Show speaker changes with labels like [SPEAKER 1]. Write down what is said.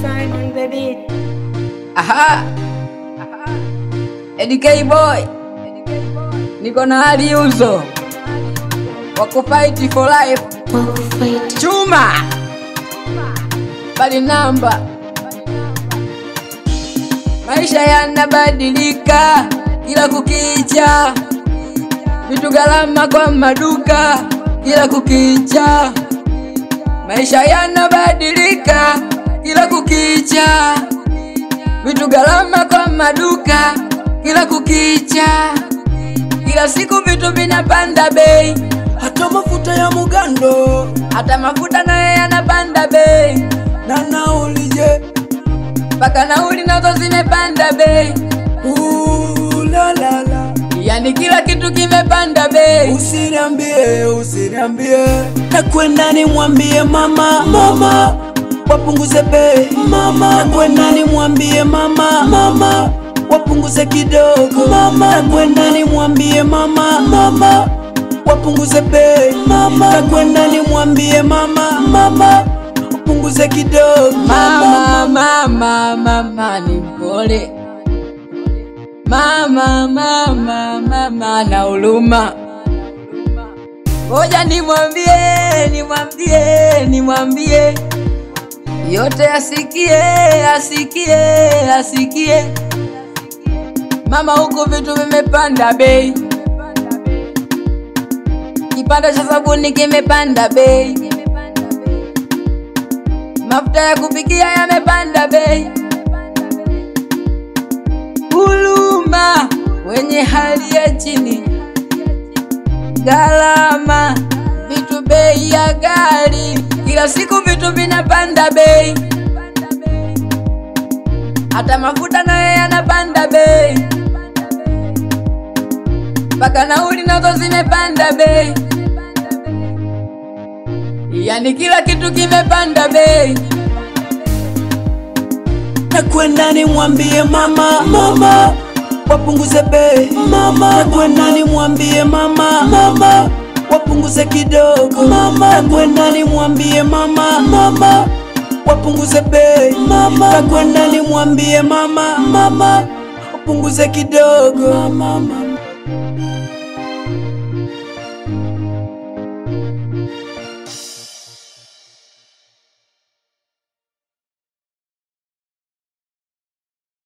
[SPEAKER 1] sign on the beat.
[SPEAKER 2] Aha. Eddie K boy, niko na hali uzo wako fight for life
[SPEAKER 1] Wakufight.
[SPEAKER 2] chuma bali namba, maisha yanabadilika kila kukicha, vitu gharama kwa maduka kila kukicha, maisha yanabadilika kila kukicha, vitu gharama kwa maduka kila kukicha, kila siku vitu vinapanda bei,
[SPEAKER 3] hata mafuta ya mugando
[SPEAKER 2] hata mafuta nayo yanapanda bei,
[SPEAKER 3] na nauli je
[SPEAKER 2] mpaka nauli nazo zimepanda bei,
[SPEAKER 3] ulalala
[SPEAKER 2] yani kila kitu kimepanda bei.
[SPEAKER 3] usiniambie usiniambie nakwenda nimwambie mama mama wapunguze bei mama nakwenda nimwambie mama mama wapunguze kidogo mama nakwenda nimwambie mama mama wapunguze bei mama nakwenda nimwambie mama mama wapunguze kidogo
[SPEAKER 2] Mama, mama, mama ni mpole, mama, mama, mama na huruma. Ngoja nimwambie, nimwambie, nimwambie yote asikie, asikie, asikie. Mama, huku vitu vimepanda bei, kipanda cha sabuni kimepanda bei mafuta ya kupikia yamepanda bei, huruma wenye hali ya chini, gharama vitu, bei ya gari, kila siku vitu vinapanda bei, hata mafuta nayo yanapanda bei, mpaka nauli nazo zimepanda bei. Yani kila kitu kimepanda bei.
[SPEAKER 3] nakwenda nimwambie mama mama wapunguze bei mama nakwenda nimwambie mama mama wapunguze kidogo mama nakwenda nimwambie mama mama wapunguze bei mama nakwenda nimwambie mama mama wapunguze kidogo mama